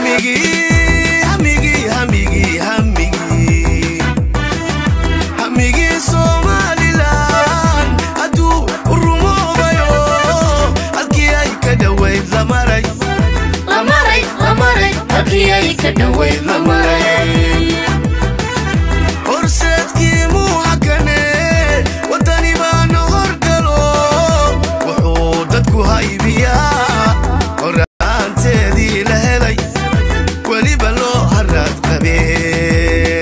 hamigii hamigii hamigii hamigii hamigii somalilan hadduu rumoobayo halkii ay ka dhowayd la maray lamaray lamaray halkii ay ka dhoweyd la maray horseedkii muu hakane waddani baana horgalo wuxuu dadku haybiyaa horaanteedii la helay weliba loo haraad qabee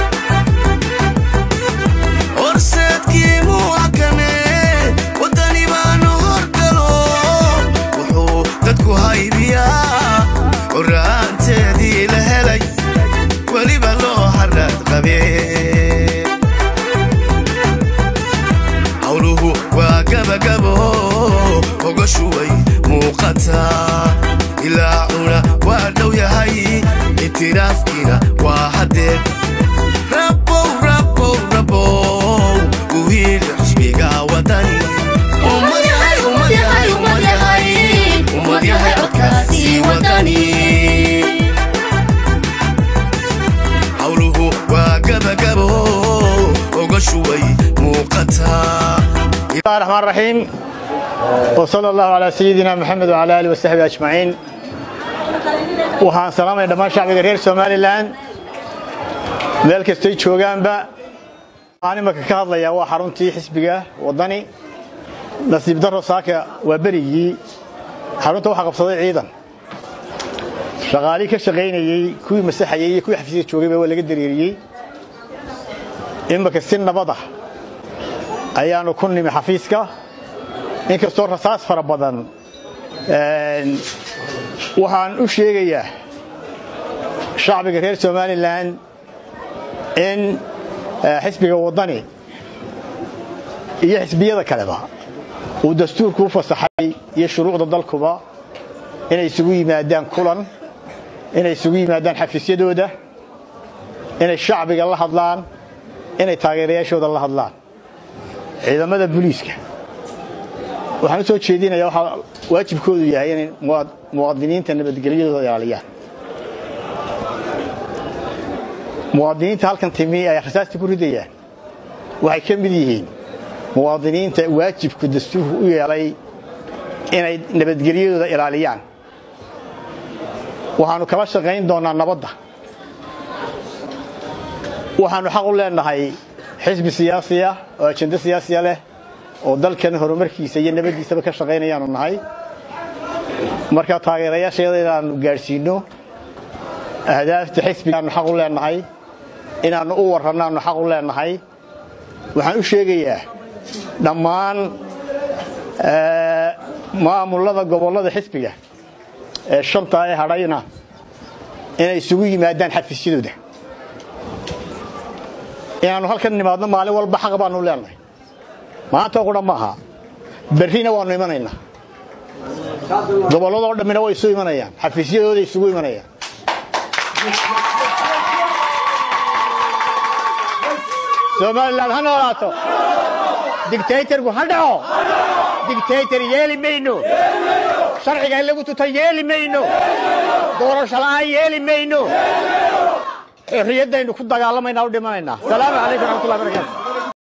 horseedkii muu hakane waddani baana horgalo wuxuu dadku haybiyaa horaanteedii la helay weliba loo haraad qabee hawluhu waa gabagabo hogashu way muuqataa ilaacuna waa dhow yahay itiraafkiina waa haddee rabow rabow rabow uhiili xusbiga wadani ummad yahay ummad yahay ummad yahay ummad yahay codkaasi wadani hawluhu waa gabagabo ogashu way muuqataa بسم الله الرحمن الرحيم وصلى الله على سيدنا محمد وعلى آله وصحبه أجمعين waxaan salaamaya dhammaan shacbiga reer somalilan meel kastay joogaanba waxaan imaka ka hadlayaa waa xaruntii xisbiga wadani nasiib daro saaka waa berigii xarunta waxaa qabsaday ciidan shaqaalii ka shaqaynayey kuwii masaxayey iyo kuwii xafiisyada joogayba waa laga dareeriyey imaka si nabada ayaanu ku nimi xafiiska inkastoo rasaas fara badan waxaan u sheegayaa shacbiga reer somalilan in xisbiga waddani iyo xisbiyada kaleba uu dastuurku u fasaxay iyo shuruucda dalkuba inay isugu yimaadaan kulan inay isugu yimaadaan xafiisyadooda inay shacbiga la hadlaan inay taageerayaashooda la hadlaan ciidamada booliiska waxaan u soo jeedinayaa waxaa waajibkoodu yahay inay muwaadiniinta nabadgelyadooda ilaaliyaan muwaadiniinta halkan timi ay rasaasta ku ridayaan waxay ka mid yihiin muwaadiniinta waajibku dastuurku u yeelay inay nabadgelyadooda ilaaliyaan waxaannu kala shaqayn doonnaa nabadda waxaannu xaq u leenahay xisbi siyaasiya oo ajendo siyaasiya leh oo dalkan horumarkiisa iyo nabaddiisaba ka shaqaynayaanu nahay marka taageerayaasheeda inaannu gaadhsiinno ahdaafta xisbigaannu xaq u leenahay inaannu u warrannaannu xaq u leenahay waxaan u sheegayaa dhammaan maamullada gobollada xisbiga ee shanta ee hadhayna inay isugu yimaadaan xafiisyadooda inaannu halkan nimaadno maalin walba xaq baannu leenahay maanta qudha maaha berrina waannu imanaynaa gobolladoo dhammina way isu imanayaan xafiisyadooda isugu imanayaan somalilan ha noolaato digtaytarku ha dhaco digtaytar yeeli mayno sharciga in lagu tuta yeeli mayno doorasho la'aan yeeli mayno xorriyaddaynu ku dagaalamaynaa u dhimanaynaa salaamu calaykum raxmatullahi barakatu